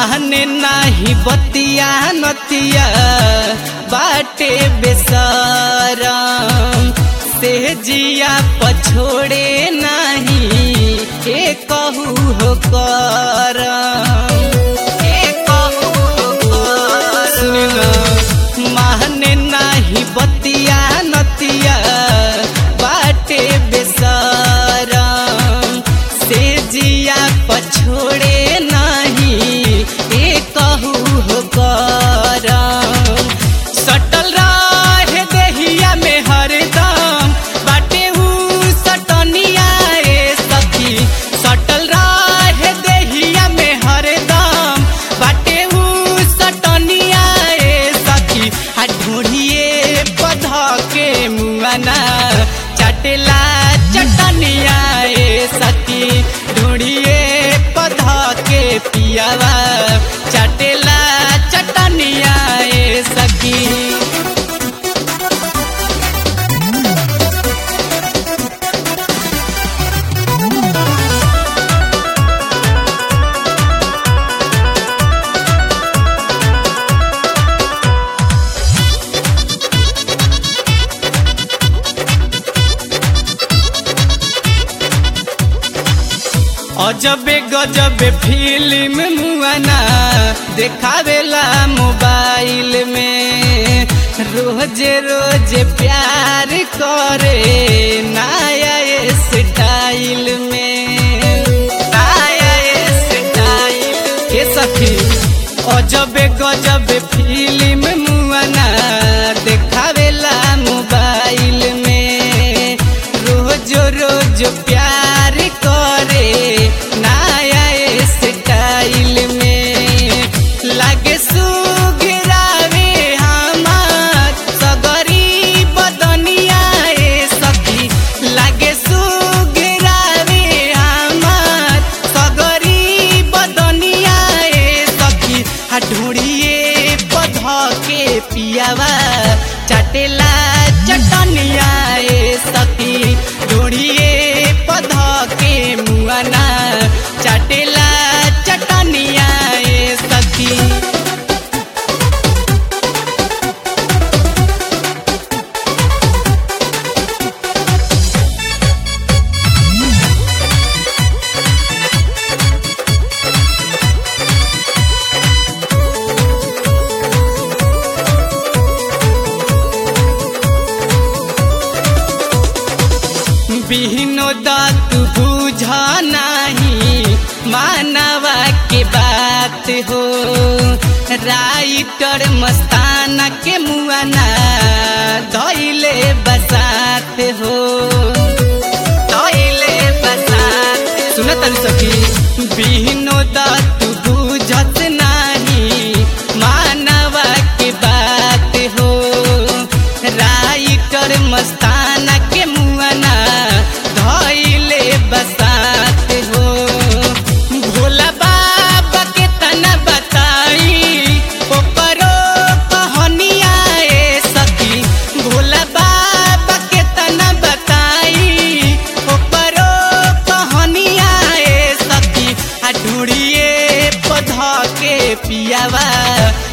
माने नाही बतिया नतिया बाटे बेसरम से जिया पछोड़े नाही के कहू हो करम के कहू हो करम माने नाही बतिया नतिया बाटे बेसरम से जिया पछोड़े नाही ए कहू हो करम सटल रहे देहिया में हरदम बाटे ऊ सटनिया ए सखी सटल रहे देहिया में हरदम बाटे ऊ सटनिया ए सखी आ ढूढ़िए पध के मुआना चटेला चटनिया ए सखी ढूढ़िए पध के पियावा चटेला चटनिया ए सखी अजबे गजबे फिल्म मुआना देखावेला मोबाइल में रोजे रोजे प्यार करे नया स्टाइल में नया स्टाइल के सखी अजबे गजबे फिल्म मुआना देखावेला मोबाइल में रोज रोज प्यार करे नया स्टाइल में लागे सुघरावे हमार सगरी बदनिया ए सखी लागे सुघरावे हमार सगरी बदनिया ए सखी आ ढूढ़िए पध के पियावा चटेला चटनिया ए सखी ढूढ़िए पध के मुआना चटेला चटनिया ए सखी बिहनो दात बुझ नाही मानवा के बात हो राइटर मस्ताना के मुआना धैले बसात हो धैले बसात सुन तन सखी बिहनो दात बुझत नाही मानवा के बात हो राइटर मस्ताना के मुआना धैले बसात हो भोला बाबा के तना बताई ओकरो कहानिया ए सखी भोला बाबा के तना बताई ओकरो कहानिया ए सखी आ ढूढ़िए पध के पियावा